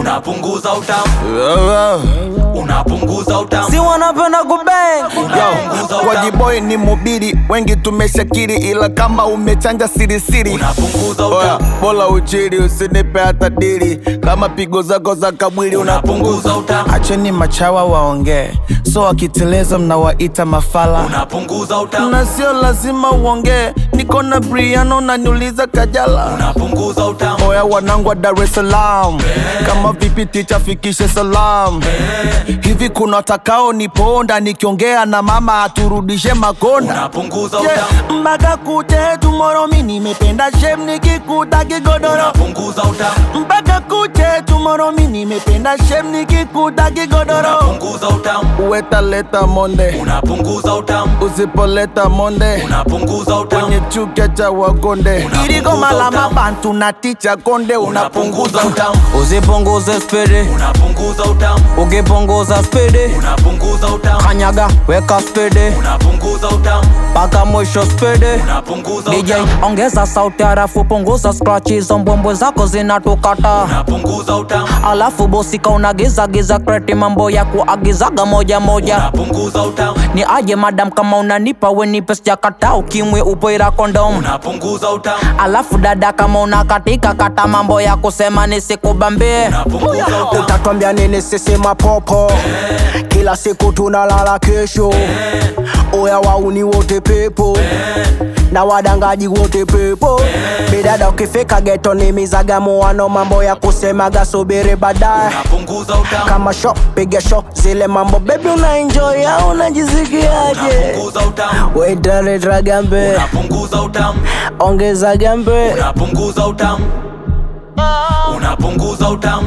unapunguza utamu unapunguza utamu si wanapenda kubeng unapunguza utamu Wajiboy ni mubiri, wengi tumeshakiri, ila kama umechanja sirisiri unapunguza Oya, utamu bola uchiri, usinipe hata dili, kama pigo zako za kabwili unapunguza utamu Acheni machawa waongee, so wakiteleza mnawaita mafala unapunguza utamu na sio lazima uongee, niko na Briano na niuliza Kajala. unapunguza utamu Oya wanangu wa Dar es Salaam, kama vipi ticha fikishe salam. Hivi kuna watakao niponda nikiongea na mama aturudishe makonda unapunguza Yeah, utamu mpaka kute tomorrow mi nimependa shem nikikuta kigodoro unapunguza utamu mpaka kuche tomorrow mi nimependa shem nikikuta kigodoro unapunguza utamu uwetaleta monde unapunguza utamu usipoleta monde unapunguza utamu kwenye chuka cha wakonde Unapunguza iligoma la utamu. mabantu na ticha konde unapunguza unapunguza utamu usipunguze spidi unapunguza utamu ukipunguza spidi unapunguza utamu kanyaga weka spidi unapunguza utamu mpaka mwisho spidi unapunguza DJ utamu ongeza sauti harafu punguza scratch hizo mbwembwe zako zinatukata unapunguza utamu alafu bosika unagiza giza kreti mambo ya kuagizaga moja moja unapunguza utamu ni aje madam kama unanipa wenipe sijakata ukimwe upoira kondom unapunguza utamu alafu dada kama unakatika kata mambo ya kusema nisikubambie unapunguza utamu utatwambia nini sisi mapopo kila siku tunalala kesho oya wauni wote pepo na wadangaji wote pepo bidada ukifika geto ni mizagamuano mambo ya kusemaga subiri baadaye unapunguza utamu kama sho piga sho zile mambo bebi una enjoy au unajisikiaje unapunguza utamu wetaleta gambe unapunguza utamu ongeza gambe unapunguza utamu unapunguza utamu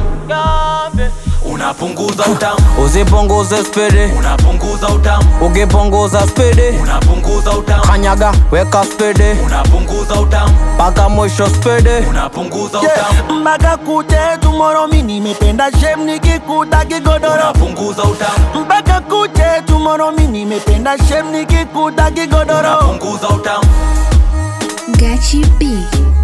unapunguza utamu usipunguze spidi unapunguza utamu ukipunguza spidi unapunguza utamu kanyaga weka spidi unapunguza utamu mpaka mwisho spidi unapunguza Yeah, utamu mpaka kuche tomorrow mi nimependa shem nikikuta kigodoro unapunguza utamu mpaka kuche tomorrow mi nimependa shem nikikuta kigodoro unapunguza utamu Gachi B.